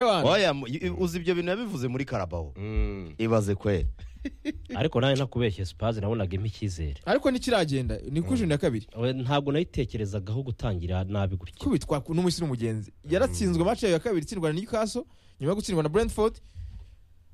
abantu oya mu- i- uzi ibyo bintu yabivuze muri karabaho ibaze kweri ariko nawe nakubeshye sipazi nabonaga impa icyizere ariko ntikiragenda ni kuri juni ya kabiri We, ntabwo nayitekerezagaho gutangira nabi gutya kubitwa n'umushyira umugenzi yaratsinzwe match yayo ya kabiri itsindwa na newcastle nyuma yo gutsindwa na brentford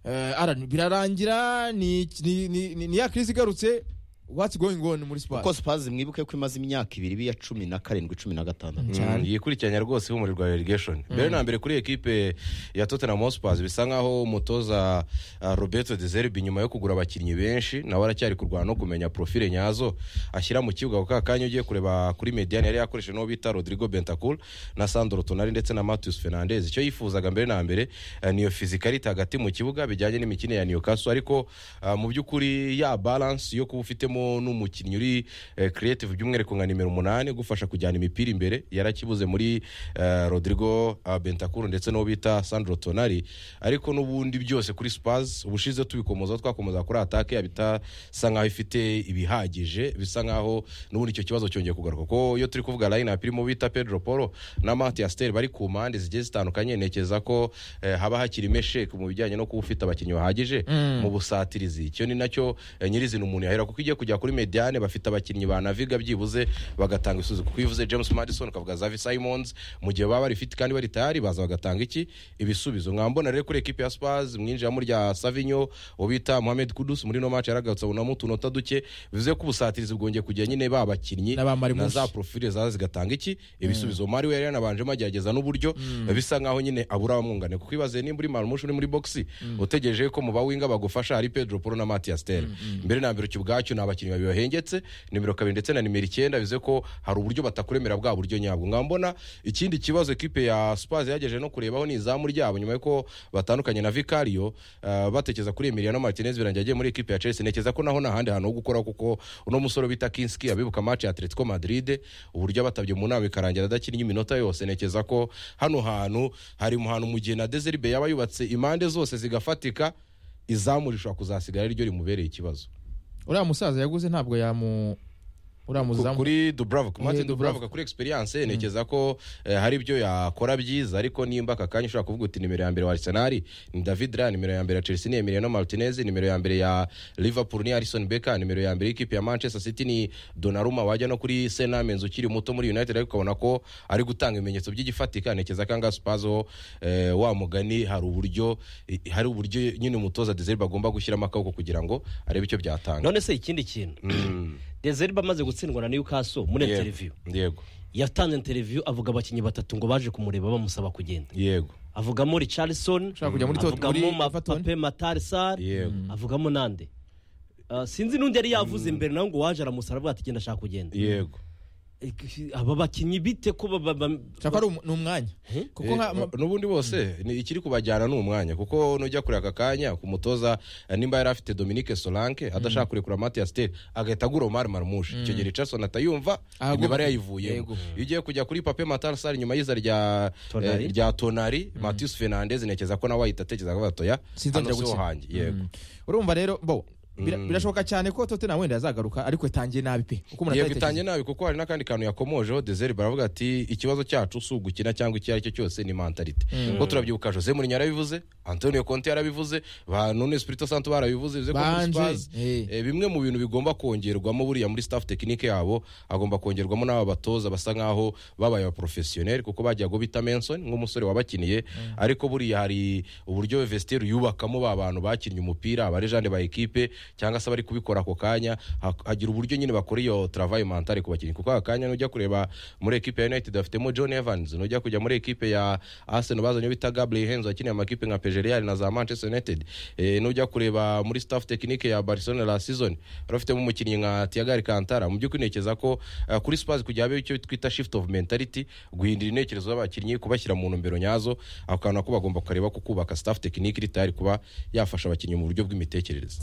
Eh, Alan, birarangira ni ni- ni- ni- ni ya kirisi igarutse what's going on muri kuko siporo sipazi mwibuke ko imaze imyaka ibiri biya cumi na karindwi cumi na gatandatu cyane. yikurikiranya rwose ihumuriro rwa irigesheni mbere na mbere kuri ekipe ya tottenham hotspurs bisa nkaho umutoza ah, roberto de zerbi nyuma yo kugura abakinnyi benshi nawe aracyari kurwana no kumenya profile nyazo ashyira mu kibuga ako kanya ugiye kureba kuri mediane yari yakoresheje n'uwo bita rodrigo bentacur na sandro tonari ndetse na matius fernandez icyo yifuzaga mbere na mbere eh, niyo fizikarite hagati mu kibuga bijyanye n'imikino ya newcastle ariko ah, mu by'ukuri ya balance yo kuba ufitemo n'umukinnyi uri eh, creative by'umwihariko nka nimero umunani gufasha kujyana imipira imbere yarakibuze muri eh, rodrigo ah, bentakuru ndetse n'uwo bita sandro tonari ariko n'ubundi byose kuri spaz ubushize tubikomoza twakomeza kuri atake yabo itasa nkaho ifite ibihagije bisa nkaho n'ubundi icyo kibazo cyongeye kugaruka kuko iyo turi kuvuga line up irimo bita pedro polo na mati asiteri bari ku mpande zigiye zitandukanye ntekereza ko eh, haba hakirimo sheke mu bijyanye no kuba ufite abakinnyi bahagije mu busatirizi icyo ni nacyo eh, nyirizina umuntu yahera kuko igiye kujya kuri mediane bafite abakinnyi banaviga byibuze bagatanga isuzi kuko iyo uvuze james madison ukavuga zavi simons mu gihe baba barifite kandi bari tayari baza bagatanga iki ibisubizo nkambona rero kuri ekipi ya spars mwinjiramo rya savinyo uwo bita mohamed kudus muri no match yaragarutse abonamo utunota duke bivuze ko ubusatirizi bwongeye kujya nyine ba bakinnyi N'abamarimusi. na za profile zaza zigatanga iki ibisubizo mari we yari yanabanjemo agerageza n'uburyo bisa nkaho nyine abura abamwunganira kuko ibaze nimba uri marimushi uri muri boxi utegereje ko mu bawinga bagufasha hari pedro polo na matias tere mbere na mbere icyo ubwacyo ni abakinnyi babiri bahengetse nimero kabiri ndetse na nimero icyenda bivuze ko hari uburyo batakuremera bwa buryo nyabwo nkambona ikindi kibazo ekipe ya spaz yagejeje no kurebaho ni izamu ryabo nyuma yuko batandukanye na vicario eh, batekereza kuri emiliano martinez birangiye agiye muri ekipe ya chelsea ntekereza ko naho nta handi hantu ho gukora kuko uno musore bita kinski abibuka match ya atletico madrid uburyo abatabye mu nama ikarangira adakinnye iminota yose ntekereza ko hano hantu hari mu hantu mu gihe na deseribe yaba yubatse impande zose zigafatika izamu rishobora kuzasigara ari ryo rimubereye ikibazo uriya musaza yaguze ntabwo yamu uriya Ku- muzamu kuri dubravka Eh, martin Dubravka. dubravka kuri experience ntekereza ko eh, hari ibyo yakora byiza ariko nimba aka kanya ushobora kuvuga uti nimero ya mbere wa arsenal ni david ra nimero ya mbere ya chelsea ni emiliano martinez nimero ya mbere ya liverpool ni harrison becker nimero ya mbere y'ikipe ya manchester city ni donnarumma wajya no kuri senamens ukiri muto muri united ariko ukabona ko ari gutanga ibimenyetso by'igifatika ntekereza ko anga spazo eh, wa mugani hari uburyo eh, hari uburyo nyine umutoza desirbe agomba gushyiramo akaboko kugira ngo arebe icyo byatanga none se ikindi kintu dezeriba amaze gutsindwa na newcastle muri Yego. interiviyu yego yatanze interiviyu avuga abakinnyi batatu ngo baje kumureba bamusaba kugenda yego avugamo richardson Ushaka kujya muri Tot- avugamo muri Ma- Everton? pape matarisar Yego. avugamo nande Ah, sinzi n'undi yari yavuze imbere nawe ngo waje aramusara avuga ati genda ashaka kugenda yego Eh, aba bakinnyi bite ko ba- ba- ba- ushaka ari umu- ni umwanya kuko Eh, nka ba- n'ubundi bose ni ikiri kubajyana ni umwanya kuko nujya kuri aka kanya ku mutoza eh, nimba yari afite dominique solanke adashaka kurekura matias tere agahita agura omar marmushi icyo gihe richardson atayumva Ahagomba- imibare yayivuyemo Yego. iyo ugiye kujya kuri pape matarsar nyuma y'iza rya Tonali. eh, rya tonari matius fernandez ntekereza ko nawe wahita atekereza ko batoya Sinzongera hano si ho gukina. hanjye yego Mm. urumva rero bo bira- birashoboka cyane ko totena wenda yazagaruka ariko yatangiye nabi pe uko umuntu yego atabitekereza. itangiye nabi kuko hari n'akandi kantu yakomojeho dezeri baravuga ati ikibazo cyacu si ugukina cyangwa icyo ari cyo cyose ni mentalite kuko turabyibuka jose mourinho yarabivuze antonio conte yarabivuze ba nune spirito santo barabivuze bivuze ko muri Banje, Spurs, eh. eh, bimwe mu bintu bigomba kongerwamo buriya muri staff tekinike yabo agomba kongerwamo n'aba batoza basa nkaho babaye abaprofesiyoneri kuko bagiye ngo bita menson nk'umusore wabakiniye ariko buriya hari uburyo vestiaire yubakamo ba bantu bakinnye umupira abarejande ba ekipe cyangwa se bari kubikora ako kanya ha- hagira uburyo nyine bakora iyo travail mentale ku bakinnyi kuko aka kanya nujya kureba muri ekipe ya united bafitemo john evans nujya kujya muri ekipe ya arsenal bazanye uwo bita gabriel henzo wakiniye amakipe nka pejerial na za manchester united eh, nujya kureba muri staff tekinike ya barcelona la season barafitemo umukinnyi nka tiagari kantara mu by'ukuri ntekereza ko eh, kuri spurs kugira habe icyo twita shift of mentality guhindura intekerezo z'abakinnyi kubashyira mu ntumbero nyazo ako kantu nako bagomba kureba ko kubaka staff tekinike iri tayari kuba yafasha abakinnyi mu buryo bw'imitekerereze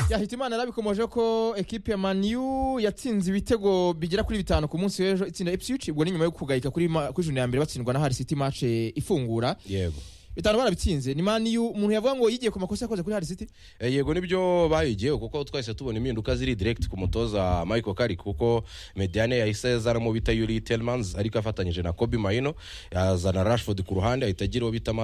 yahitimana yarabikomoje ko ekipe ya maniyu yatsinze ibitego bigera kuri bitanu ku munsi w'ejo itsinda epsic ubwo ni nyuma yo kugayika kuri ma- kuri juni ya mbere batsindwa na hari city match eh, ifungura yego bitanu barabitsinze ni maniyu umuntu yavuga ngo yigiye ku makosa yakoze kuri hari city Eh, yego nibyo bayigiyeho kuko twahise tubona impinduka ziri direct ku mutoza Michael Carrick kuko Mediane yahise yazanamo bita Yuri Tellmans ariko afatanyije na Kobe Maino yazana Rashford ku ruhande ahita agira uwo bita